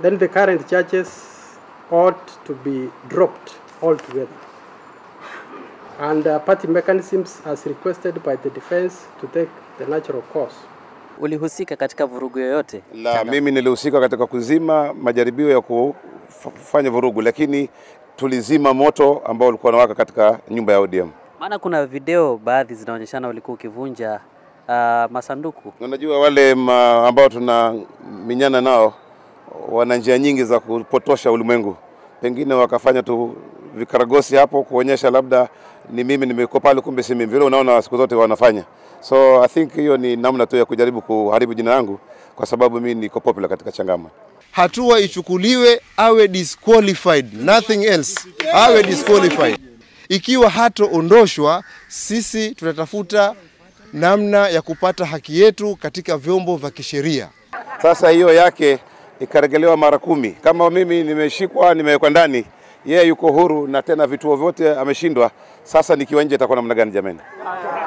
then the current charges ought to be dropped altogether. And uh, party mechanisms as requested by the defense to take the natural course. Ulihusika katika vurugu yoyote? La, mimi nilihusika katika kuzima majaribio ya kufanya vurugu, lakini tulizima moto ambao ulikuwa unawaka katika nyumba ya ODM. Maana kuna video baadhi zinaonyeshana ulikuwa ukivunja uh, masanduku. Unajua wale ma, ambao tuna minyana nao wana njia nyingi za kupotosha ulimwengu, pengine wakafanya tu vikaragosi hapo kuonyesha labda ni mimi nimekuwa pale, kumbe si mimi. Vile unaona siku zote wanafanya. So I think hiyo ni namna tu ya kujaribu kuharibu jina langu, kwa sababu mimi niko popular katika Changama. Hatua ichukuliwe, awe disqualified, nothing else, awe disqualified. Ikiwa hatoondoshwa, sisi tutatafuta namna ya kupata haki yetu katika vyombo vya kisheria. Sasa hiyo yake ikaregelewa mara kumi. Kama mimi nimeshikwa, nimewekwa ndani, yeye yuko huru na tena vituo vyote ameshindwa. Sasa nikiwa nje itakuwa namna gani jamani?